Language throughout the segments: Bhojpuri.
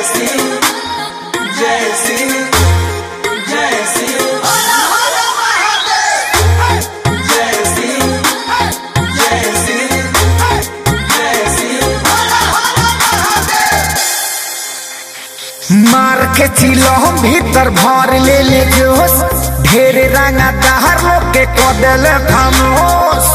शिव जय शिव जय शिव जय शिव जय शिव जय शिव मार के चिलो भीतर भर ले ले जोश ढेर रंगा दहर लोग के कदल खामोश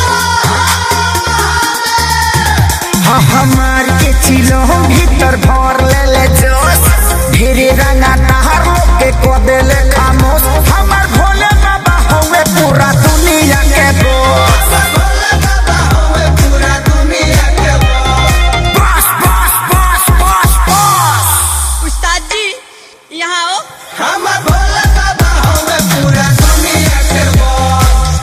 हाँ हाँ मार के चिलो भीतर भर ले ले जोश ढेर रंगा दहर लोग के कदल खामोश हमार भोले बाबा होवे पूरा दुनिया के दोस्त पूरा दुनिया के बस बस बस बस बस उस्ताद जी यहाँ आओ हम भोला बाबा हमें पूरा दुनिया के बॉस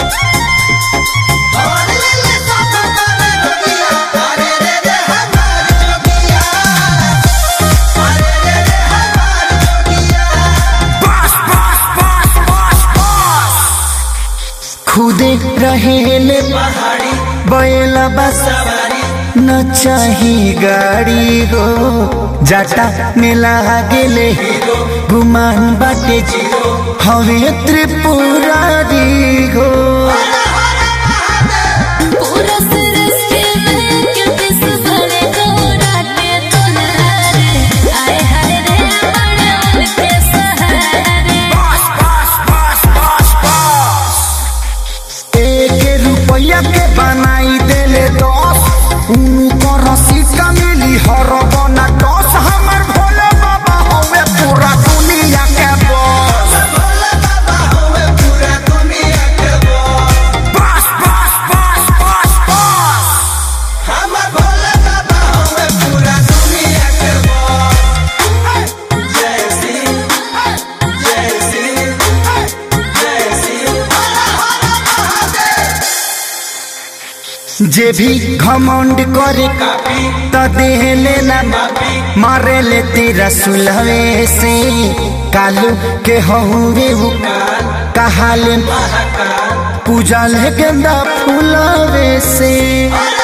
और ले ले सब करे दुनिया अरे रे रे हमार जोगिया अरे रे रे हमार जोगिया बस बस बस बस बस खुदे रहेले पहाड़ी बैला बस सवारी न चाही गाड़ी हो जाटा में लागेले गुमान बाटे हवे त्रिपुरारी हो पूरा सृष्टि में क्योंकि सुबह को रातें तो नहारे आए हाय रे बड़े उनके सहारे बस बस बस बस बस एक रुपया के बनाई देले दस उनको रसीद का मिली हर बना दस हमर भोले बाबा हवे पूरा दुनिया के बॉस भोला बाबा हमें पूरा दुनिया के बॉस बस बस बस बस बस हम भोला बाबा हमें पूरा दुनिया के बॉस जय शिव जय शिव जय शिव जे भी घमंड करे काफी त देह लेना काफी मारे ले तेरा सुलहे से कालू के हहुरे हो कहाले महाकाल पूजा ले गेंदा फूलवे से अरे